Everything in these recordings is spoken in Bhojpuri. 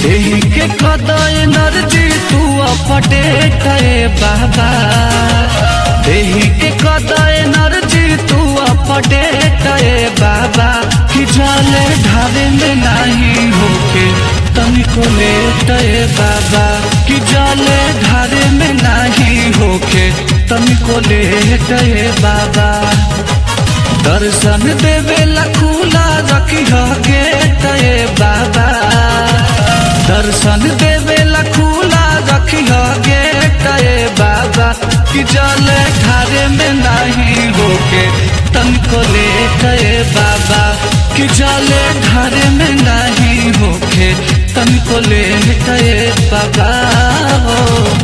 देही के कदय नरजी तू अपडेट ए बाबा देही के कदय नरजी तू अपडेट ए बाबा कि जाले ढारे में नहीं होके तनिको लेट ए बाबा कि जाले ढारे में नहीं होके तनिको लेट ए बाबा दर्शन देवेला खुला रखी गेट ए बाबा दर्शन देवेला खुला रखी गेट ए बाबा कि जल घारे में नहीं होके तनको लेट ए बाबा कि जल घारे में नहीं होके तनको लेट ए बाबा हो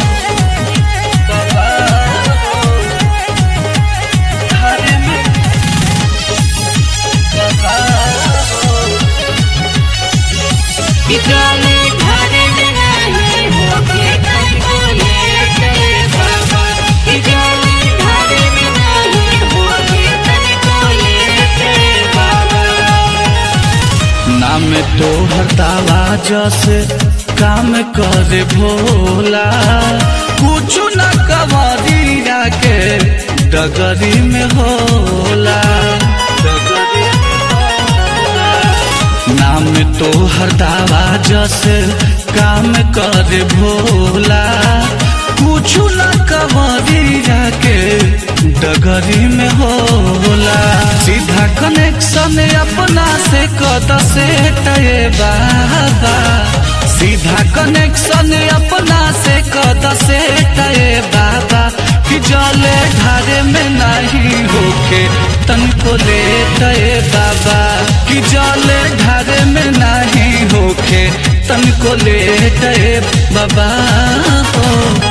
बाबा हो घारे में विद्यालय घरे में नहीं होके तनिको लेट ए बाबा विद्यालय घरे में नहीं होके तनिको लेट ए बाबा नाम तो हरतावा जैसे काम करे भोला कुछ न कवरिया के डगरी में होला डगरी में होला। नाम तो हरदावा जैसे काम करे भोला कुछ न कवरिया के डगरी में होला सीधा कनेक्शन अपना से कद से टए बाबा सीधा कनेक्शन अपना से कद से टए बाबा कि जले ढारे में नहीं होके तनको ले टए बाबा कि जले ढारे में नहीं होके तनको ले टए बाबा हो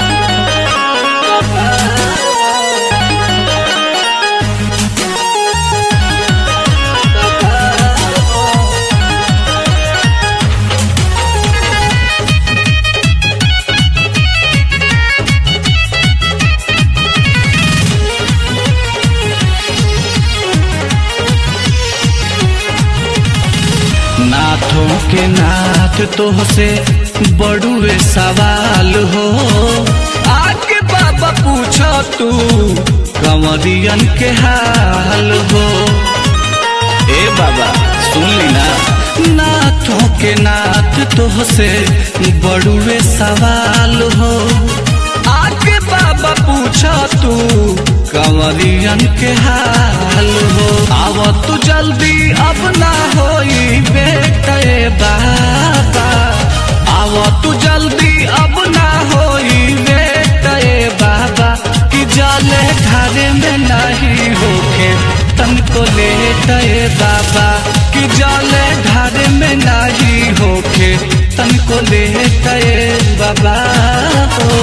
नाथों के नाथ तो से बड़ुए सवाल हो आके बाबा पूछो तू कंवरियन के हाल हो ए बाबा सुन ली ना नाथों के नाथ तो से बड़ुए सवाल हो आके बाबा पूछो तू कंवरियन के हाल हो आव तू जल्दी अब ना होई बेटे बाबा आव तू जल्दी अब ना होई बेटे बाबा कि जले घरे में नहीं होके तनको लेटे बाबा कि जले घरे में नहीं होके तनको लेटे बाबा हो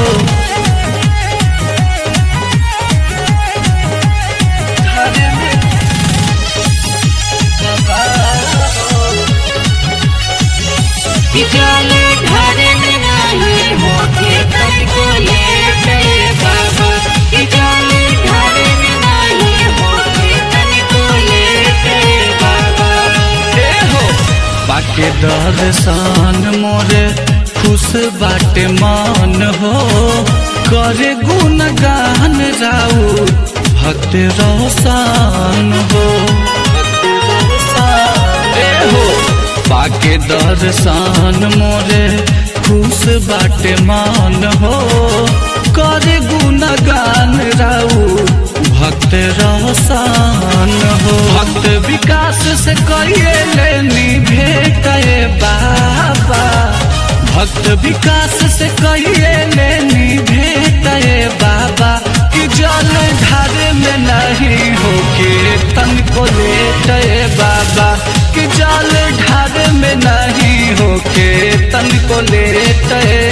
घरे में बाबा हो विद्यालय घरे में नहीं होके तनिको लेट ए बाबा विद्यालय घरे में नहीं होके तनिको लेट ए बाबा ए हो बाके दर्शन मोरे खुश बाटे मन हो करे गुणगान राउ भक्त रोशन हो ए हो बाके दर्शन मोरे खुश बाटे मन हो करे गुणगान राउ भक्त रोशन हो भक्त विकास से कहिए लेनी भेटे बाबा भक्त विकास से कहिए लेनी भेटे बाबा कि जल धारे में नहीं होके तनको लेटे बाबा कि जल ढारे में नहीं होके तनको लेटे